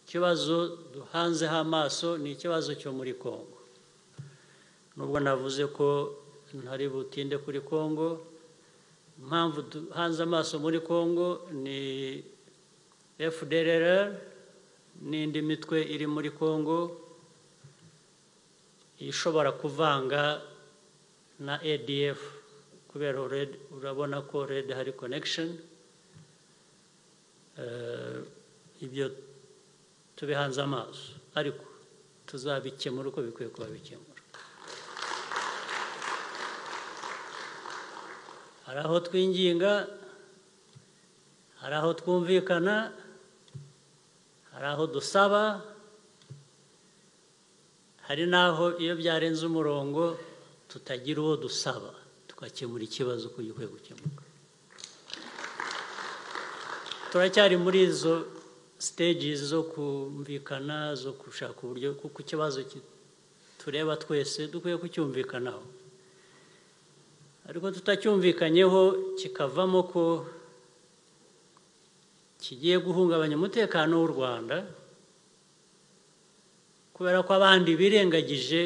ikibazo duhanzeho amaso ni ikibazo cyo muri congo nubwo navuze ko ntari butinde kuri congo impamvu duhanze amaso muri congo ni fdrr n'indi mitwe iri muri congo ishobora kuvanga na adf kubera urabona ko red hari connection ibyo tubihanze amaso ariko tuzabikemura uko bikwiye kuba bikemura hari aho twinginga hari aho twumvikana hari aho dusaba hari n'aho iyo byarenze umurongo tutagira uwo dusaba tugakemura ikibazo uko gikwiye gukemuka turacyari muri izo siteji zo kumvikana zo gushaka uburyo kuko ikibazo tureba twese dukwiye kucyumvikanaho ariko tutacyumvikanyeho kikavamo ko kigiye guhungabanya umutekano w'u rwanda kubera ko abandi birengagije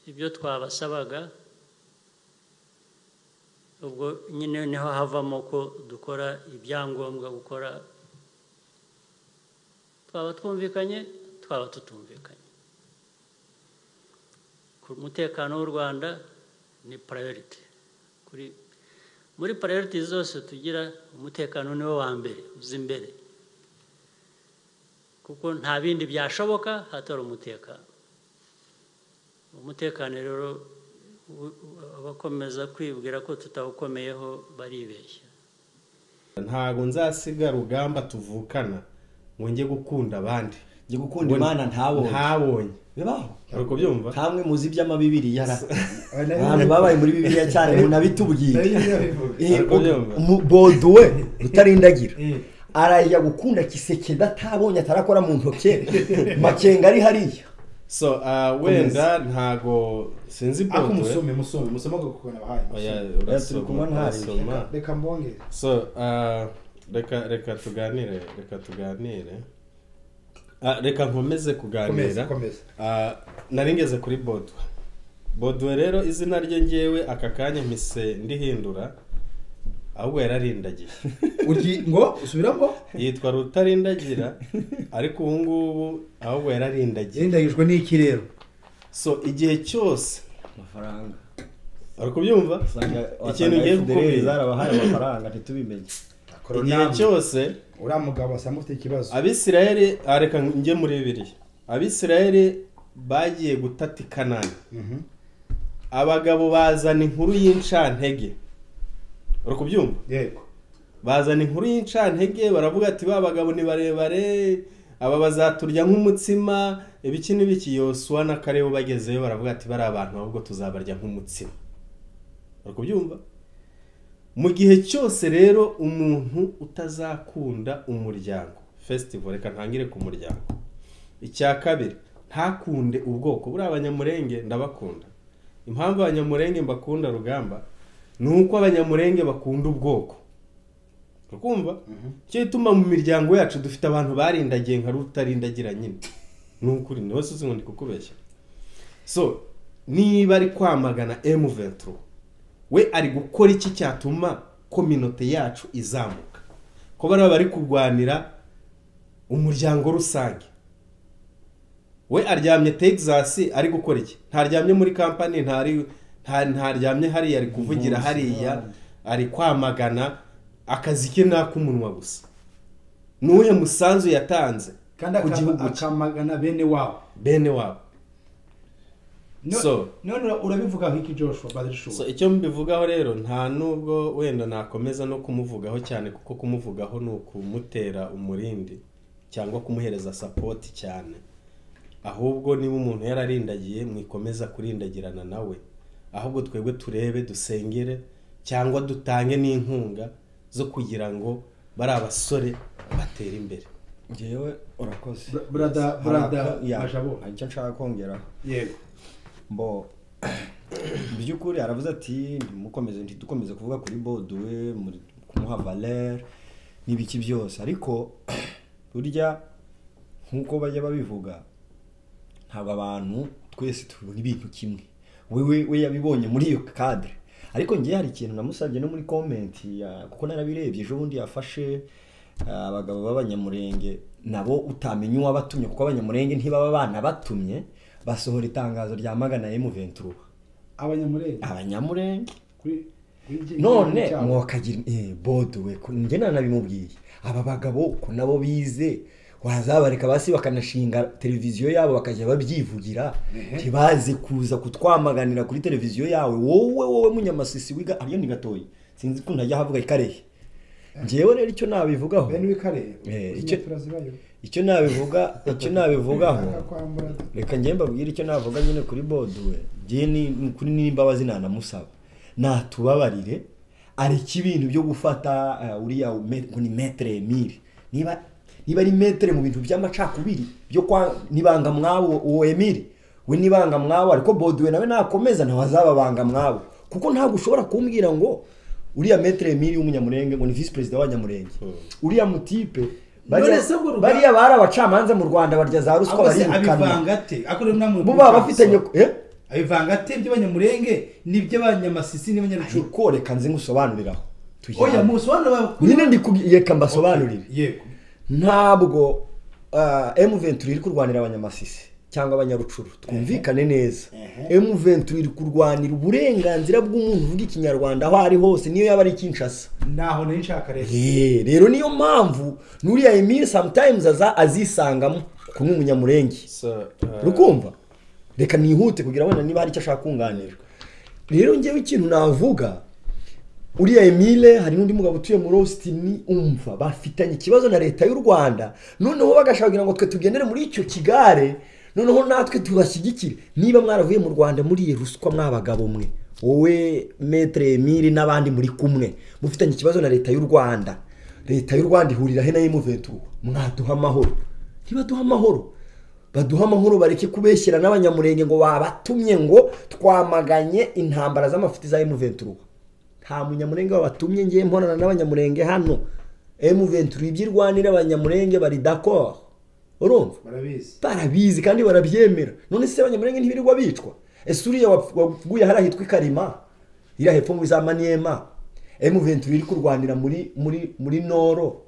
ibyo twabasabaga ubwo nyine niho havamo ko dukora ibyangombwa gukora twaba twumvikanye twaba tutumvikanye ku mutekano w'u rwanda ni purayoriti muri purayoriti zose tugira umutekano niwo wa mbere uzi imbere kuko nta bindi byashoboka hatari umutekano umutekano rero abakomeza kwibwira ko tutawukomeyeho baribeshya ntabwo nzasiga rugamba tuvukana ngo njye gukunda abandi njye gukunda imana ntabonye ntabonye bibaho uri kubyumva ntamwe muzi iby'amabibiri yara abantu babaye muri bibiliya cyane munabitubwire boduwe utarindagira arajya gukunda kiseke ndatabonye atarakora mu ntoki makenga ari hariya so uh, wenda ntago sinzi ako musome musome musome ako kuko nabahaye turi kumwe ntasoma reka mbongere so uh, reka reka tuganire reka tuganire Ah, reka nkomeze komeza kuganira komeza Ah, nari ngeze kuri bodwe bodwe rero izina rye ngewe aka kanya mpise ndihindura ahubwo yararindagiye ugi ngo usubira ngo yitwa rutarindagira ariko ubu ngubu ahubwo yararindagiye yirindagijwe n'iki rero so igihe cyose amafaranga uri kubyumva ikintu ugiye gukubwira zarabahaye amafaranga ntitubimenye igihe cyose uriya mugabo asa nk'ufite ikibazo abisirayeli ah, reka njye muri bibiri abisirayeli bagiye gutata i kanani Mhm. abagabo bazana inkuru y'incantege uri kubyumva yego bazana inkuru y'incantege baravuga ati ba bagabo ni barebare aba bazaturya nk'umutsima ibiki n'ibiki yosuwa na karebu bagezeyo baravuga ati bari abantu ahubwo tuzabarya nk'umutsima uri kubyumva mu gihe cyose rero umuntu utazakunda umuryango festival reka ntangire ku muryango icya kabiri ntakunde ubwoko buriya abanyamurenge ndabakunda impamvu abanyamurenge mbakunda rugamba ni uko abanyamurenge bakunda ubwoko ukumva cyo gituma mu miryango yacu dufite abantu barindagiye nka rutarindagira nyine ni ukuri niwe suzi ngo ndi kukubeshya so niba ari kwamagana emu venturo we ari gukora iki cyatuma kominote yacu izamuka ko bariya bari kurwanira umuryango rusange we aryamye texas ari gukora iki ntaryamye muri kampani ntari nta- ntaryamye hariya ari kuvugira hariya ari kwamagana akazi ke ni ak'umunwa gusa ni uwuhe musanzu yatanze kandi ku akama- gihugu cye akamagana bene wabo bene wabo No- So. none ura- urabivuga nk'iki joshua badishuwa so icyo mbivugaho rero nta nubwo wenda nakomeza no kumuvugaho cyane kuko kumuvugaho ni ukumutera umurindi cyangwa kumuhereza sapoti cyane ahubwo niba umuntu yararindagiye mwikomeza kurindagirana nawe ahubwo twebwe turebe dusengere cyangwa dutange n'inkunga zo kugira ngo bari abasore batere imbere ngewe urakoze Bra- brother- Hari brother aka- ya, Majabo. hari icyo nshaka kongeraho yego mbo mu by'ukuri aravuze ati ntimukomeze ntidukomeze kuvuga kuri boduwe muri- kumuha valere n'ibiki byose ariko burya nk'uko bajya babivuga ntabwo abantu twese tubona ibintu kimwe wewe we yabibonye muri iyo kadire ariko ngewe hari ikintu namusabye no muri komenti ya- kuko narabirebye ejo bundi yafashe ah, abagabo b'abanyamurenge nabo utamenya uwabatumye kuko abanyamurenge ntibaba banabatumye basohora itangazo ryamagana emu ventura abanyamurenge abanyamurenge kuri kuri iki- none icyaha. mwakagira eh, bode we ko- njye nanabimubwiye aba bagabo ko nabo bize wazabareka basi bakanashinga televiziyo yabo bakajya babyivugira ntibaze kuza kutwamaganira kuri televiziyo yawe wowe wowe munyamasisi wiga ariyo ni gatoya sinzi ko ntajya havuga ikarehe ngewe rero icyo nabivugaho bene w'ikarere Eh, uzi icyo- metero zibayo icyo nabivuga icyo Nanga nabivugaho kwambura reka njye mbabwire icyo navuga nyine kuri boduwe njye ni ni kuri n'imbabazi nanamusaba natubabarire areke ibintu byo gufata eh, uriya me- ngo ni metere emile niba niba ari metere mu bintu by'amacakubiri byo kwa nibanga mwabo uwo emile we nibanga mwabo ariko boduwe nawe nakomeza ntawe azaba banga mwabo kuko ntabwo ushobora kumbwira ngo uriya metere emile w'umunyamurenge ngo ni visi perezida w'abanyamurenge uriya mutipe bariya None se ngo Rugamba- bariya bari abacamanza mu rwanda barya za ruswa ahubwo se barirukana abivanga ate akorera namwe bo baba bafitanye eh? abivanga ate iby'abanyamurenge n'iby'abanyamasisi n'abanyabicucu ariko reka nze ngusobanuriraho tujye oya hamwe. musobanuro nyine ndikubwi- reka mbasobanurire yego ntabwo ah, m ventura iri kurwanira abanyamasisi cyangwa abanyarucuru twumvikane neza m ventura iri kurwanira uburenganzira bw'umuntu uvuga ikinyarwanda aho ari hose niyo yaba ari kinshasa ntaho nari nshaka rero Eh, rero niyo mpamvu nuriya emile sometimes aza azisangamo kuko ni umunyamurenge rukumva reka nihute kugira wenda niba hari icyo ashaka kunganira rero ngewe ikintu navuga uriya emile hari n'undi mugabo utuye muri austin umva bafitanye ikibazo na leta y'u rwanda noneho bagashaka kugira ngo twe tugendere muri icyo kigare noneho natwe tubashyigikire niba mwaravuye mu rwanda muri ruswa mwabagabo mwe wowe metere emile n'abandi muri kumwe mufitanye ikibazo na leta y'u rwanda leta y'u rwanda ihurira he na emuventura mwaduha amahoro ntibaduha amahoro baduha amahoro bareke kubeshyera n'abanyamurenge ngo babatumye ngo twamaganye intambara z'amafiti za M23 nta munyamurenge wabatumye ngiye mponana n'abanyamurenge hano M23 ibyo irwanira abanyamurenge bari d'accord urumva barabizi barabizi kandi barabyemera none se abanyamurenge ntibirirwa bicwa ese uriya wap- waguye hariya hitwa ikarima iriya hepfo muri za maniema M23 iri kurwanira muri muri muri noro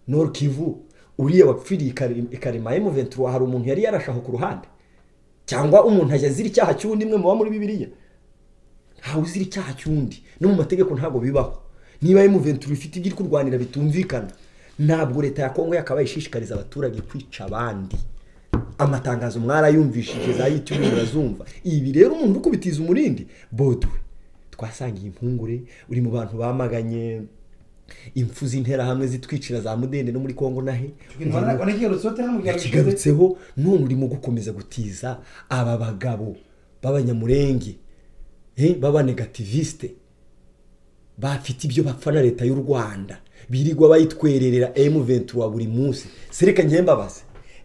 noro kivu uriya wapfiriye Ikari- ikarima M23 hari umuntu yari yarashaho ku ruhande cyangwa umuntu ajya azira icyaha cy'undi mwe muba muri bibiliya ntawe uzira icyaha cy'undi no mu mategeko ntabwo bibaho niba M23 ifite ibyo iri kurwanira bitumvikana ntabwo leta ya kongo yakabaye ishishikariza abaturage kwica abandi amatangazo mwarayumvishije za yitumi murazumva ibi rero umuntu uri kubitiza umurindi bodwe twasangiye impungure uri mu bantu bamaganye impfu z'interahamwe zitwicira za mudende no muri kongo nahe wanakigarutseho tena mu gihe yakigarutseho none urimo gukomeza gutiza aba bagabo b'abanyamurenge eh, b'abanegativisite bafite ibyo bapfa na leta y'u rwanda birirwa bayitwererera M23 buri munsi sereka njye mbabaze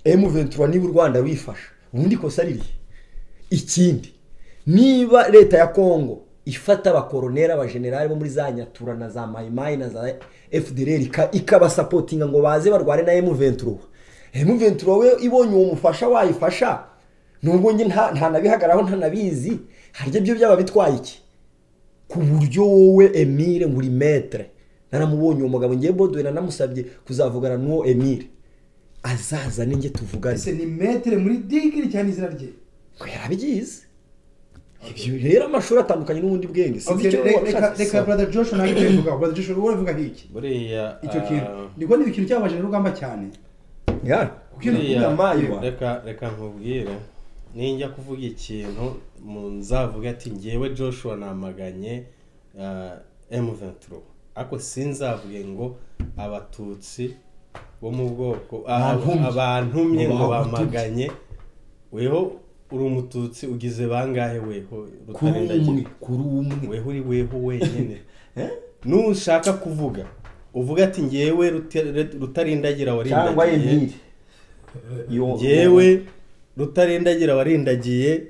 M23 niba u rwanda wifasha ubundi kosa ririhe ikindi niba leta ya kongo ifata abakoroneri abajenerali bo muri za nyatura na za mayimayi na za fdr ika- ikabasapotinga ngo baze barwane na M23 M23 we ibonye uwo mufasha wayifasha nubwo njye nta nta nabihagaraho ntanabizi harya byo byaba bitwaye iki ku buryo wowe Emile ngo uri metere naramubonye uwo mugabo ngiye bodowe nanamusabye kuzavugana n'uwo Emile azaza ninjye tuvugane ese ni metere muri digiri cyane izina rye ngo yarabyize ibyo rero amashuri atandukanye n'ubundi bwenge sinzi Okay, icyo re- reka washatse reka brother joshua nawe ibyo bivuga brother joshua wowe uvuga nk'iki buriya icyo ah, kintu niko ni ikintu cyababaje rugamba cyane Ya, kuko iyo buriya, nakunda mayiwa reka reka nkubwire ninjya kuvuga ikintu mu nzavuga ati ngewe joshua namaganye M23 ariko sinzavuge ngo abatutsi bo mu bwoko ah, Bantumye. abantumye ngo Ngo Abatutsi. bamaganye weho uri umututsi ugize bangahe weho kuri umwe rutarindagira kuri umwe weho uri weho wenyine nushaka kuvuga uvuga ati ngewe Ruta- rutarindagira cyangwa warindagiye Emile Yo- ngewe rutarindagira warindagiye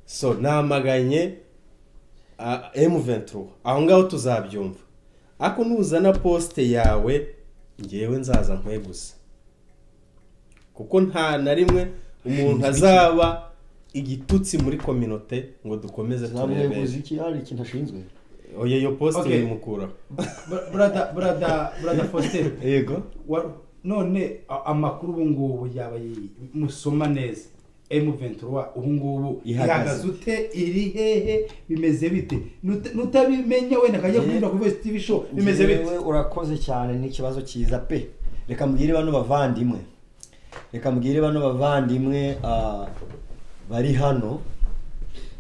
so namaganye M23 aho ngaho tuzabyumva ariko nuzana posite yawe ngewe nzaza nkwe gusa kuko nta na rimwe umuntu azaba igitutsi muri kominote ngo dukomeze turebe ntabuyobozi iki hari ikintu ashinzwe oya iyo posite Okay. bimukuraho Bra- Brother, brother, brother Faustin. yego wa- none a- amakuru ubu ngubu yaba yi- musoma neza M23 ubu ngubu Ihagaze. ihagaze ute iri hehe bimeze bite Nut- nutabimenya wenda akajya Njye- kubinyura kuri Voice TV show bimeze bite Njyewe urakoze cyane n'ikibazo cyiza pe reka mbwire bano bavandimwe reka mbwire bano bavandimwe ah, bari hano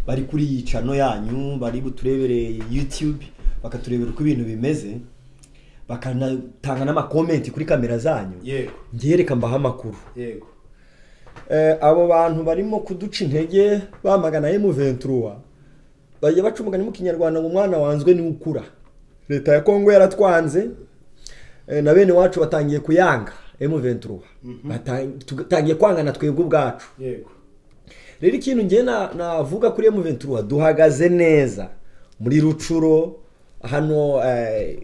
bari kuri iyi cano yanyu bari buturebere youtube bakaturebera uko ibintu bimeze bakanatanga n'amakomenti kuri kamera zanyu yego ngewe reka mbaha amakuru yego Eh, abo bantu barimo kuduca intege bamagana M23 bajya baca umugani mu kinyarwanda ngo umwana wanzwe ni ukura leta ya Kongo yaratwanze eh, na bene wacu batangiye kuyanga M23 Batang- tugatangiye kwangana twebwe ubwacu yego rero ikintu ngiye na- navuga kuri M23 duhagaze neza muri rucuro hano eh,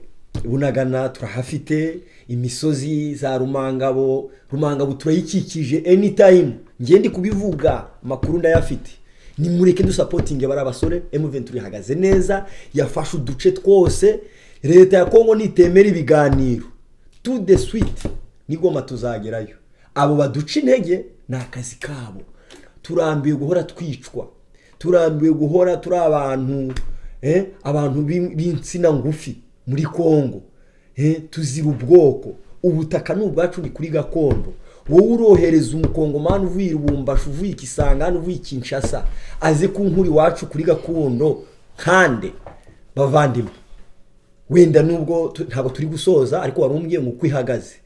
bunagana turahafite imisozi za rumangabo rumangabo turayikikije anytime ngiye ndi kubivuga amakuru ndayafite nimureke dusapotinge bari abasore M23 ihagaze neza yafashe uduce twose leta ya Kongo nitemera ibiganiro to the sweet nigoma tuzagerayo abo baduca intege ni akazi kabo turambiwe guhora twicwa turambiwe guhora turi abantu eh, abantu b'in- b'insina ngufi muri kongo eh, tuzira ubwoko ubutaka ni ubwacu ni kuri gakondo wowe urohereza umukongomani uvuye i rubumbashi uvuye i kisangani uvuye i kinshasa aze ku nkuri iwacu kuri gakondo nkande bavandimwe wenda nubwo tu- ntabwo turi gusoza ariko wari umbwiye ngo uko ihagaze